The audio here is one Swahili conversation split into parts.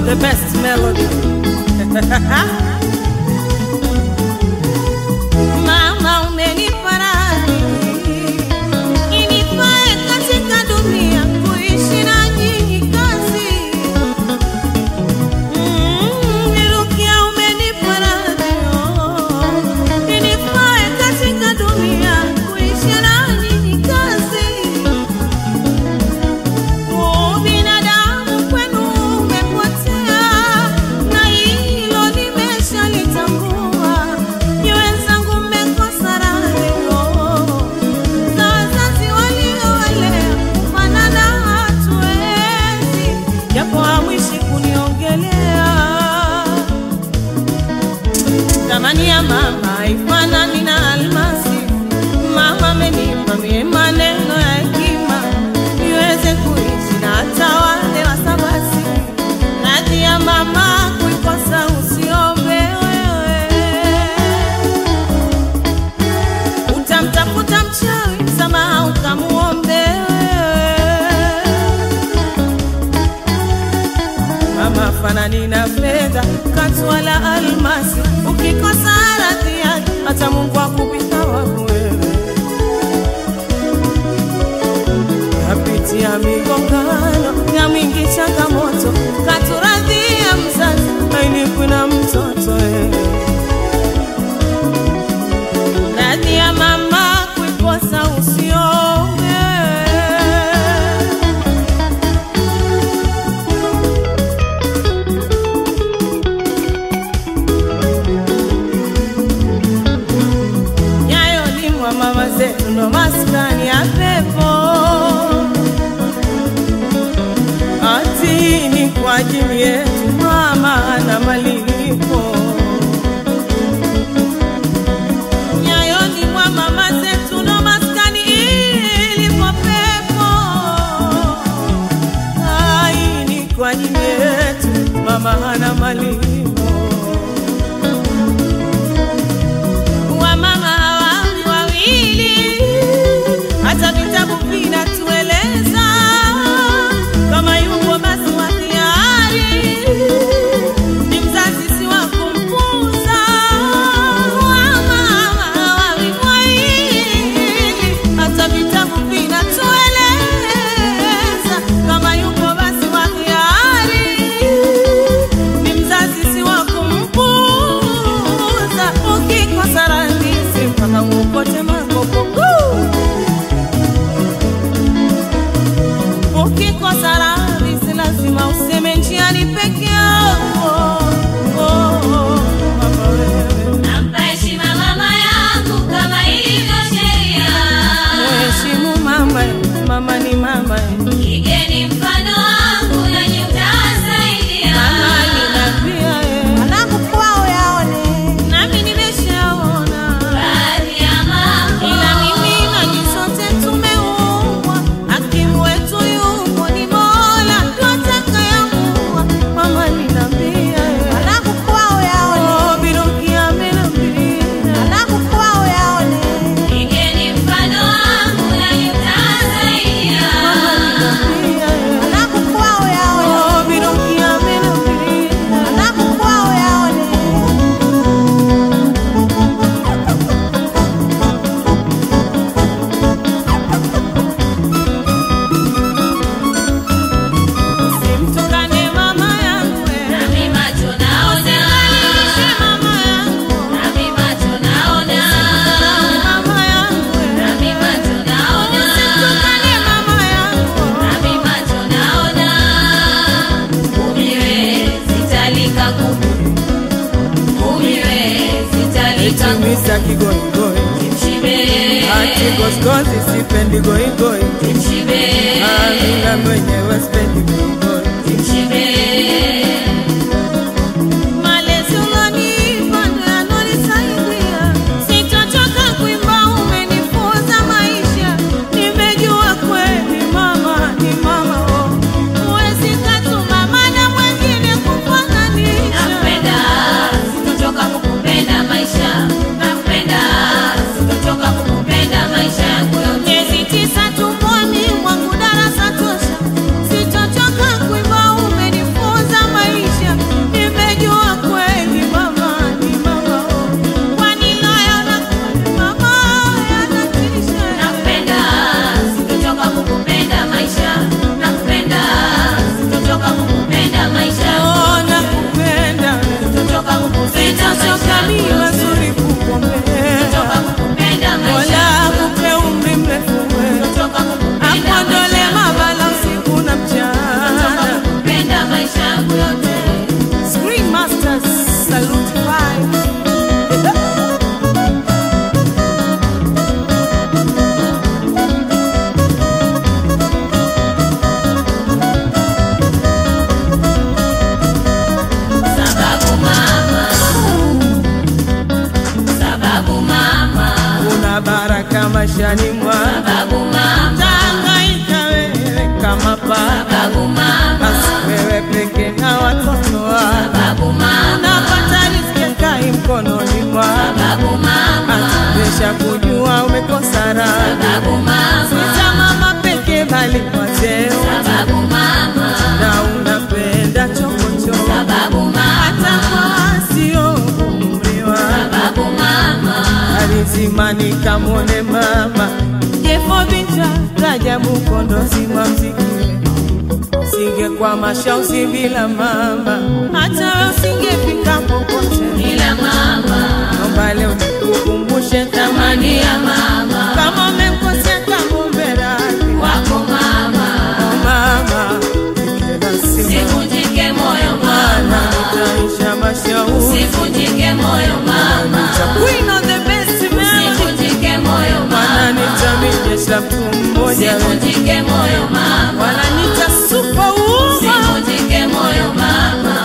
the best melody. Mama umenipa radhi inifae katika dunia kuishi na nyinyi kazi. Mm, Nirukia umenipa radhi oh, inifae katika dunia kuishi na nyinyi kazi. Binadamu kwenu umepotea, na hilo nimeshalitambua. Ni wenzangu mmekosa radhi, za wazazi waliowalea, kufanana hatuwezi, japo hamwishi kuniongelea. Thamani ya mama haifanani na almasi. Mama amenipa mie maneno ya hekima niweze kuishi na hata wale wasabasi. Radhi ya mama kuikosa usiombe wewe, utamtafuta mchawi msamaha ukamuombe wewe. Mama fanani na fedha katu wala almasi, ukikosa radhi yake hata Mungu akupita waku wewe. Napitia migongano ya mingi changamoto, katuradhia mzazi ainipwi na mtoto wewe. Radhi ya mama kuikosa usiombe yayolimwa mama zetu ndo maskani ya pepo ati ni kwa ajili yetu mama na malipo yayolimwa mama zetu ndo maskani ilipo pepo ai ni kwa ajili yetu mama hana malipo wamama hawawi wawili, hata vitabu vinatueleza kama yupo basi wa hiari ni mzazi, si wa kumpuuza. Wamama hawawi wawili, hata vitabu vinatueleza kama yupo basi wa hiari ni mzazi, si wa kumpuuza. Ukikosa radhi, si mpaka uokote makopo. Ukikosa radhi, si lazima useme njiani peke yako. Oh, oh, mama wewe, Nampa heshima mama yangu kama ilivyo sheria. mheshimu mama, mama ni mama, Igeni mfano wangu nanyi mtasaidia. mama ninapia Mwanangu kwao yaone nami nimeshaona Baadhi ya mambo ila mimi na nyinyi sote tumeumbwa, hakimu wetu yupo ni Mola, ndo atakayeamua. Mama ninambia, Mwanangu kwao yaone oh, Biruki amenambia, Mwanangu kwao yaone igeni mfano wangu nanyi mtasaidia. mama ninambia, Mwanangu kwao yaone oh, Biruki amenambia, Mwanangu kwao yaone simtukane mama yangu, Nami macho naona, simalishe mama yangu, nami macho naona, mama yangu, nami macho naona, simtukane mama yangu. nami macho naona. Umiwe sitalika kuku, umiwe sitalika kuku. Misa kigoigoi Mshibe, ati goskozi sipendi goigoi mshibe, amina mwenyewe sipendi goigoi mshibe. malezi ulonipa ndo yanonisaidia sitochoka kuimba umenifunza maisha nimejua kweli mama ni mama oh. huwezi katuma mana mwengine kufananisha Nakupenda, sitochoka kukupenda maisha. Nakupenda, sitochoka kukupenda maisha yangu yote. miezi tisa tumboni mwangu darasa tosha sitochoka kukulinda maishani mwa sababu mama, tangaika wewe kama paa sababu mama, basi wewe peke na watoto wako sababu mama, napata riziki kai mkononi mwako sababu mama, atubesha kujua umekosa raha sababu mama, sita mama peke bali kwa cheo sababu mama, na unapenda chokochoko sababu hata mama, kwa sio umri wako sababu mama, alizimani kamwone mama jefo binta rajabu kondozi wa mziki singekwama shausi bila mama hata we usingefika popote ila mama, naomba leo nikukumbushe thamani ya mama, kama umemkosea kamumbe radhi wako mama, Oh, mama ikela simu sivunjike moyo mana mama, nitaisha mashauri sivunjike moyo mama, Queen of the best melody sivunjike moyo Mana mama, nitamijesha mtu mmoja we. sivunjike moyo mama, wananita superwoman sivunjike moyo mama.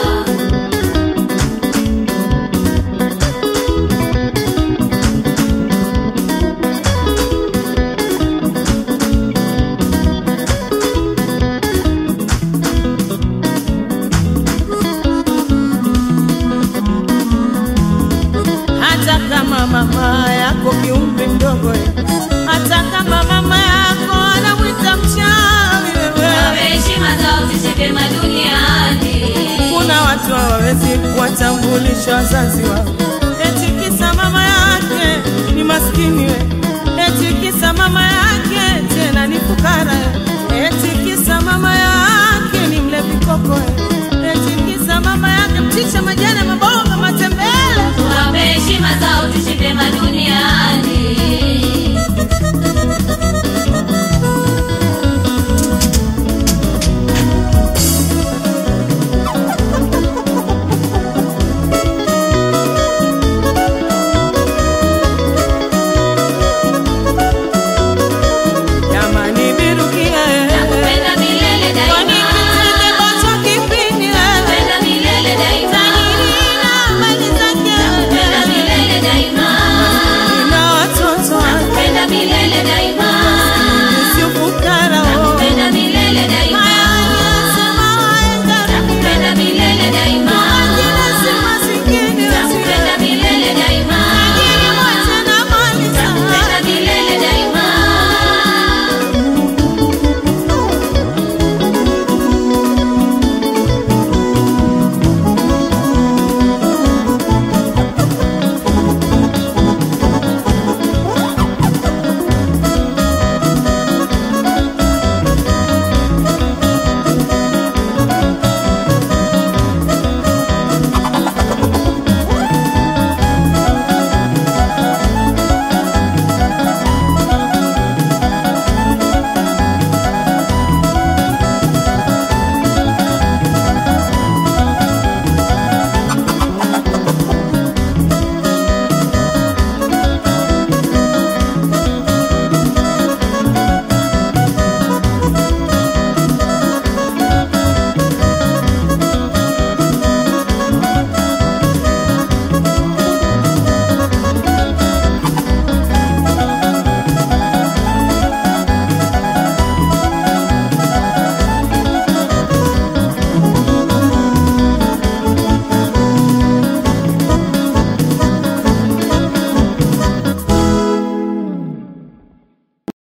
hata kama mama yako kiumbe mdogo eh. hata kama mama yako anamwita mchawi wewe Wape heshima zao ziishi vyema duniani. kuna watu hawawezi kuwatambulisha wazazi wao eti kisa mama yake ni maskini